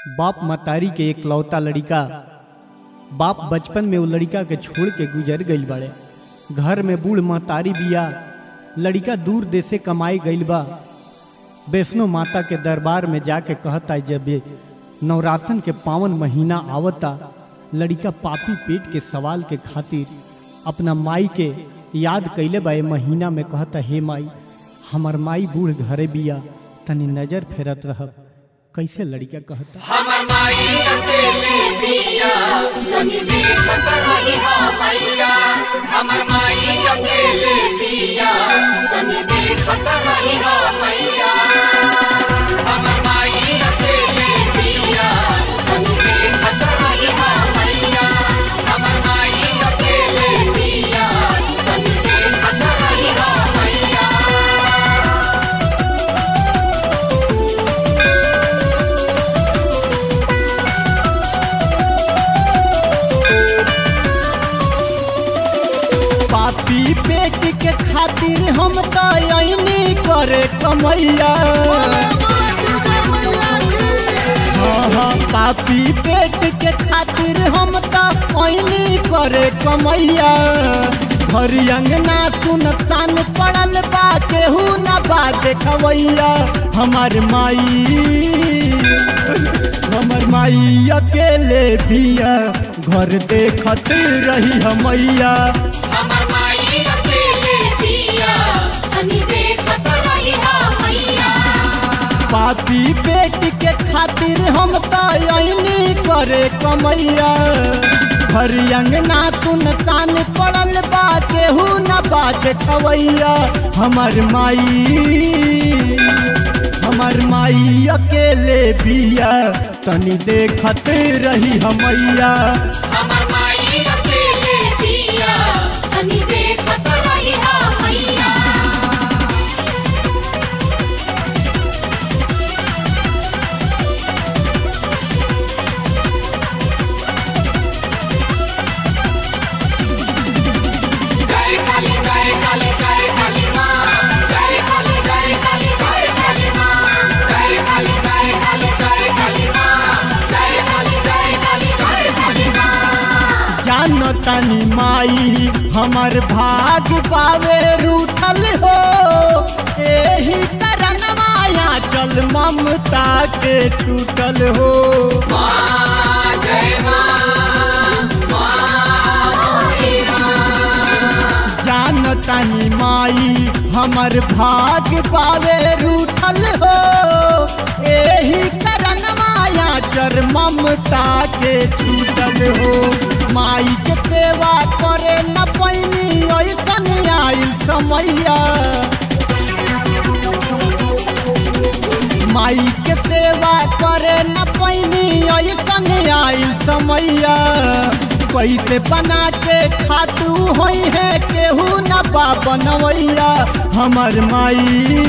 बाप मतारी के एक लौता लड़िका बाप बचपन में वो लड़िका के छोड़ के गुजर गईल बाड़े घर में बूढ़ महतारी बिया लड़िका दूर देश से कमाई गईल बा वैष्णो माता के दरबार में जाके कहता जब ये नवरात्रन के पावन महीना आवता लड़िका पापी पेट के सवाल के खातिर अपना माई के याद कैले बा ए महीना में कहता हे माई हमर माई बूढ़ घरे बिया तनी नजर फेरत रहब कैसे लड़िका कहता हमर माई अकेले दिया तनी देखत रही हा मैया हमर माई अकेले दिया तनी देखत रही हा मैया हमर माई अकेले दिया तनी देखत रही हा मैया हमर माई अकेले दिया तनी देखत रही हा मैया पापी पेट के खातिर हम तो ऐनी करे कमैया हाँ हाँ पापी पेट के खातिर हम तो ऐनी करे कमैया घर अंगना सुनसान पड़ल बा केहू न बा देखवैया हमार माई हमर माई अकेले बिया घर देखत रही हमैया हमर माई अकेले दिया तनी देखत रही हा मैया पापी बेटी के खातिर हम तो ऐनी करे कमैया घर अंगना सुनसान पड़ल बा केहू न बा देखवैया हमर माई हमर माई अकेले बिया तनी देखत रही हमैया हमर माई अकेले दिया तनी देखत रही हा मैया जय काली जय काली जय काली माँ जय काली जय काली जय काली माँ जय काली जय काली जय काली माँ जय काली जय काली जय काली माँ जानो तनी माई हमर भाग पावे रूठल हो एही तरन माया चल ममता के टूटल हो माँ जय माँ जान तनी माई हमर भाग पावे रूठल हो एही तरन माया चर ममता के छूटल हो माई के सेवा करे न पैनी ऐसन आइल समैया माई के सेवा करे न पैनी ऐसन आइल समैया कैसे बना के खातू होई है केहू न बा बनवैया हमर माई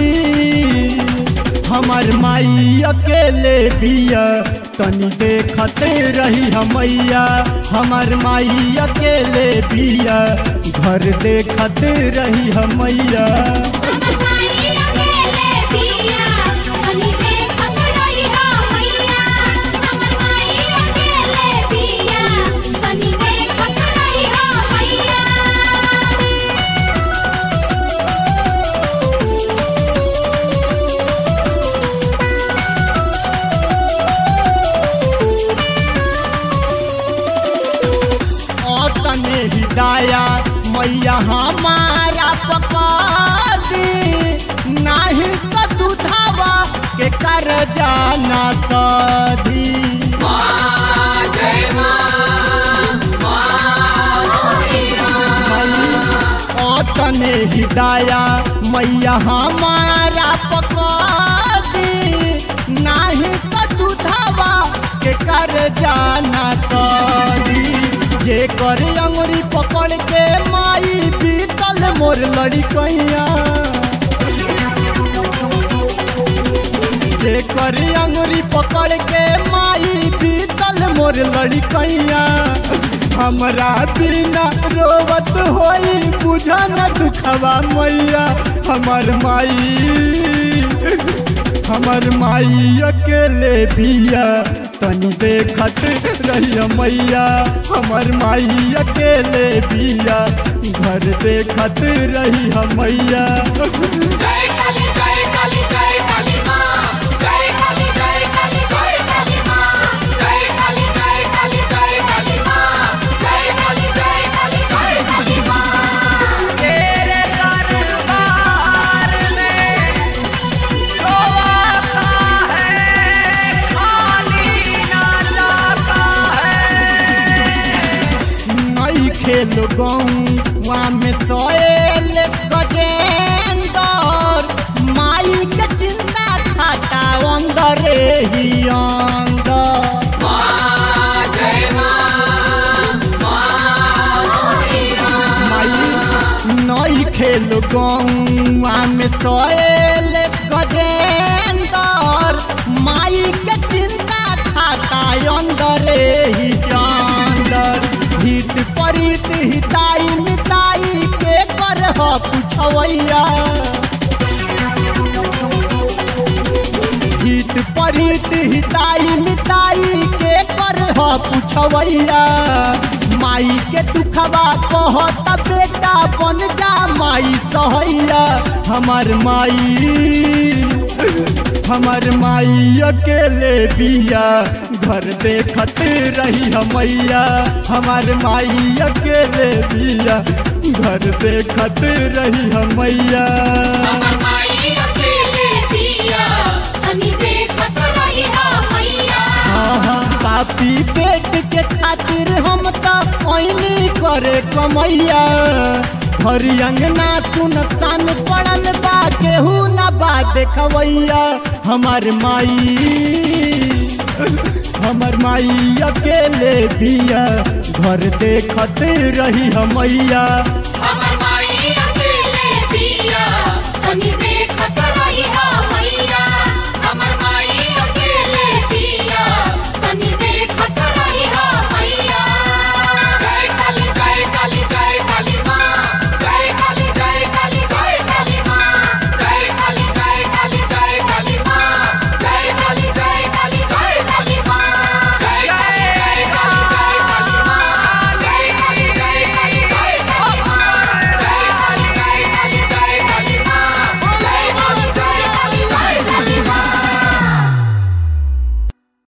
हमर माई अकेले बिया तनी देखते रही हमैया हमर माई अकेले बिया घर देखते रही हमैया हमर माई अकेले दिया तनी देखत रही हा मैया हमर माई अकेले दिया तनी देखत रही हा मैया और तने हिदाया मैया हमारा पका दी नाही तो दुधावा के कर जाना कदी और तने हिदाया मैया हमारा पका दी नाही तो दुधावा के कर जाना कदी जे कर अंगुरी पकड़ के माई बीतल मोर लड़ी कैया जे कर अंगुरी पकड़ के माई बीतल मोर लड़ी कैया हमरा बिना रोवत होई बुझा न दुखवा मैया हमर माई हमर माई अकेले बिया तनी देखत रही मैया हमर माई अकेले बिया घर देखत रही मैया जय काली जय काली जय काली माँ जय काली जय काली जय काली माँ जय काली जय काली जय काली माँ जय काली जय काली जय काली माँ तेरे दरबार में रोवाता है खाली ना जाता है नई खेल गौवा में सोएल गजेंदर माई के चिंता खाता अंदर ही अंदर माँ जय माँ माई नई खेल गौवा में सोएल गजेंदर माई के चिंता खाता अंदर ही अंदर हित परित हिताई मिताई के कर पुछवैया हित परित हिताई मिताई के कर पुछवैया माई के दुखवा कहत बेटा बन जा माई सहैया हमर माई हमर माई अकेले बिया घर देखत रही मैया हमर माई अकेले बिया घर देखत रही मैया हमर माई अकेले बिया तनी देखत रही हा मैया आहा, पापी पेट के खातिर हम तो ओइनी करे कमैया हर अंगना सुनसान पड़ल बा केहू न बा देखवैया हमर माई हमर माई अकेले बिया घर देखत रही मैया